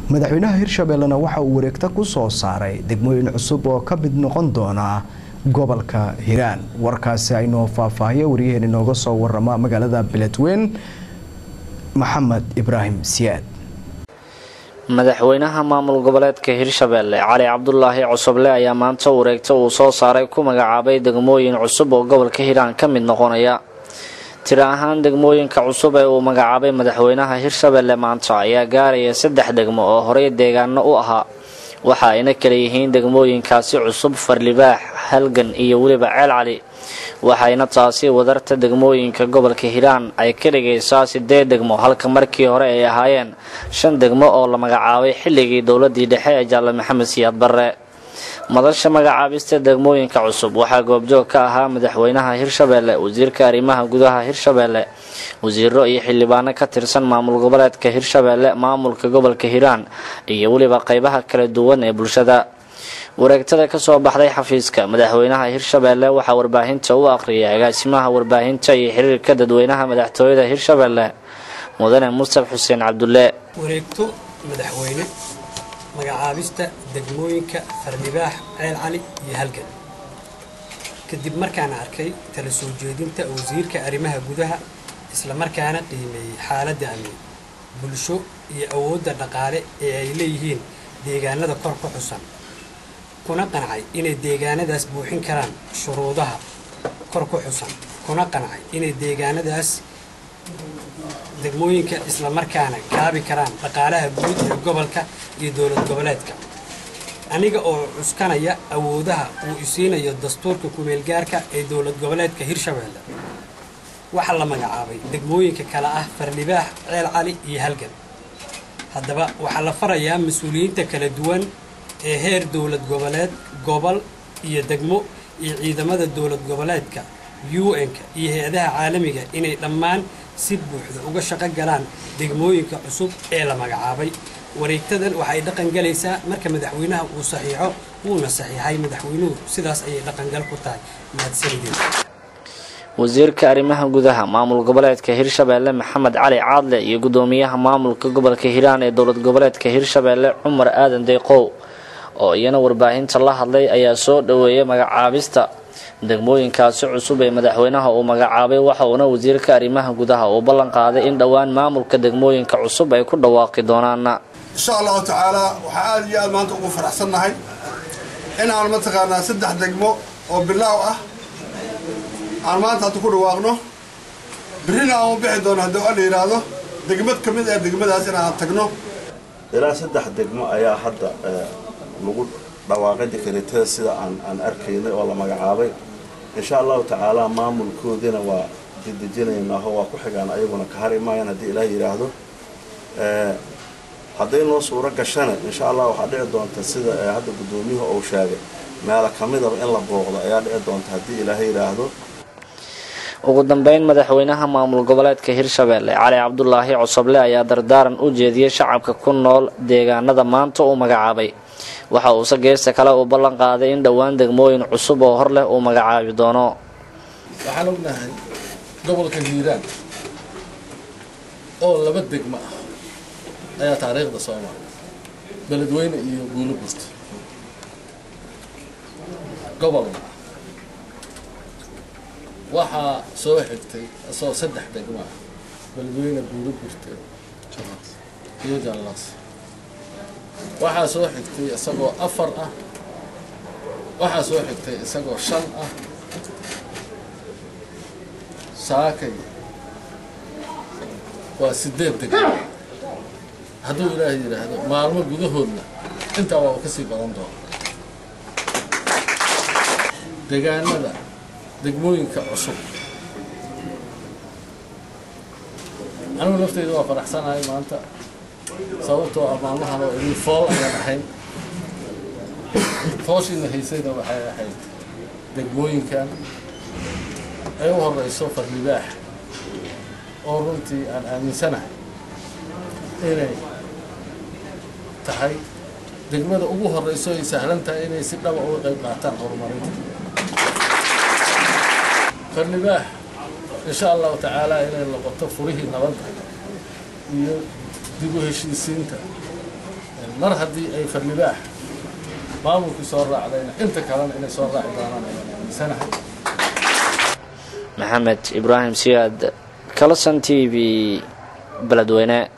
madaxweynaha hirshabeellena waxa uu wareegta ku soo saaray degmooyin cusub oo ka mid noqon doona gobolka hiiraan warkaasi aynoo faahfaahiya waryaheen inooga soo warama magaalada beledweyn maxamed ibraahim siyaad madaxweynaha maamul goboleedka hirshabeelle cali cabdulaahi cusuble ayaa maanta wareegta uu soo saaray ku magacaabay degmooyin cusub oo gobolka hiiraan ka mid noqonaya tiro ahaan degmooyinka cusub ee uu magacaabay madaxweynaha hirshabeelle maanta ayaa gaaraya saddex degmo oo horey deegaano u ahaa waxa ayna kala yihiin degmooyinkaasi cusub farlibaax halgan iyo weliba ceel cali waxayna taasi wadarta degmooyinka gobolka hiiraan ay ka dhigaysaa sideed degmo halka markii hore ay ahaayeen shan degmo oo la magacaabay xilligii dowladii dhexe ee jaalle maxamed siyaad barre madasha magacaabista degmooyinka cusub waxaa goobjoog ka ahaa madaxweynaha hirshabeelle wasiirka arrimaha gudaha hirshabeelle wasiiro iyo xildhibaano ka tirsan maamul goboleedka hirshabeelle maamulka gobolka hiiraan iyo weliba qeybaha kala duwan ee bulshada wareegtada kasoo baxday xafiiska madaxweynaha hirshabeelle waxaa warbaahinta u aqriyay agaasimaha warbaahinta iyo xiriirka dadweynaha madaxtooyada hirshabeelle mudane mustaf xuseen cabdulle wareegto madaxweyne magacaabista degmooyinka farlibaax ceel cali iyo halgan kadib markaan arkay tala soo jeedinta wasiirka arrimaha gudaha islamarkaana qiimeeyey xaaladda amni bulsho iyo awoodda dhaqaale ee ay leeyihiin deegaanada kor ku xusan kuna qancay inay deegaanadaas buuxin karaan shuruudaha kor ku xusan kuna qancay inay deegaanadaas degmooyinka islamarkaana kaabi karaan dhaqaalaha guud ee gobolka iyo dowlad goboleedka aniga oo cuskanaya awoodaha uu isiinayo dastuurka kumeelgaarka ee dowlad goboleedka hirshabeelle waxaa la magacaabay degmooyinka kale ah farlibaax ceel cali iyo halgan haddaba waxaa la farayaa mas-uuliyiinta kala duwan ee heer dowlad goboleed gobol iyo degmo iyo ciidamada dowlad goboleedka un-ka iyo hay-adaha caalamiga inay dhammaan si buuxda uga shaqo galaan degmooyinka cusub ee la magacaabay wareegtadan waxay dhaqan galaysaa marka madaxweynaha uu saxiixo wuuna saxiixay madaxweynuhu sidaas ayay dhaqangal ku tahay mahadsanideen wasiirka arrimaha gudaha maamul goboleedka hirshabeelle maxamed cali caadle iyo gudoomiyaha maamulka gobolka hiiraan ee dowlad goboleedka hirshabeelle cumar aadan deyqow oo iyana warbaahinta la hadlay ayaa soo dhaweeyay magacaabista degmooyinkaasi cusub ee madaxweynaha uu magacaabay waxa uuna wasiirka arrimaha gudaha uu ballan qaaday in dhowaan maamulka degmooyinka cusub ay ku dhawaaqi doonaan insha allahu tacaalaa waxaa aada iyo aad maanta ugu faraxsannahay in aan mataqaanaa saddex degmo oo bilaaw ah aan maanta hadda ku dhawaaqno birrina aan u bixi doono haddii la yidhaahdo degmad ka mid ee degmadaas in aan tagno ilaa saddex degmo ayaa hadda lagu dhawaaqay dekreetada sida aan aan arkaynay oo la magacaabay insha allahu tacaalaa maamulkoodina waa dedejinaynaao waa ku xigaan ayaguna ka hari maayaan haddii ilaah yidhaahdo hadday noo suuro gashana insha allah waxaa dhici doonta sida hadda guddoomiyuhu uu sheegay meelo ka midaba in la booqdo ayaa dhici doonta haddii ilaaha yidhaahdo ugu dambeyn madaxweynaha maamul goboleedka hirshabeelle cali cabdulaahi cosoble ayaa dardaaran u jeediyey shacabka ku nool deegaanada maanta uu magacaabay waxa uuse geesta kale uu ballan qaaday in dhowaan degmooyin cusub oo hor leh uu magacaabi doono waxaan ognahay gobolka hiiraan oo laba degmo ah ayaa taariikhda soo maray beledweyne iyo guulo burta gobolna waxaa soo xigtay isagoo saddex degmo ah beledweyne guulo burte iyo jallaas waxaa soo xigtay isagoo afar ah waxaa soo xigtay isagoo shan ah saakay waa sideed degmo hadduu ilaahay yidhaahdo maalmo gudahoodna intaa waa u kasii badan doona degaanada degmooyinka cusub anigu lafteyda waa faraxsanahay maanta sababtoo ah maalmahan oo idin fool ayaan ahayn tooshiina haysayna waxay ahayd degmooyinkan ay u horeyso farlibaax oo runtii aan aaminsanahay inay tahay degmada ugu horeyso ay sahlan tahay inay si dhaba uga qayb qaataan horumarinta farlibaax insha allahu tacaala inay noqoto furihii nabadda iyo dib u heshiisiinta mar haddii ay farlibaax maamulkii soo raacdayna inta kalena inay soo raaci doonaan ayaan aaminsanahay maxamed ibraahim siyaad kalasan t v beledweyne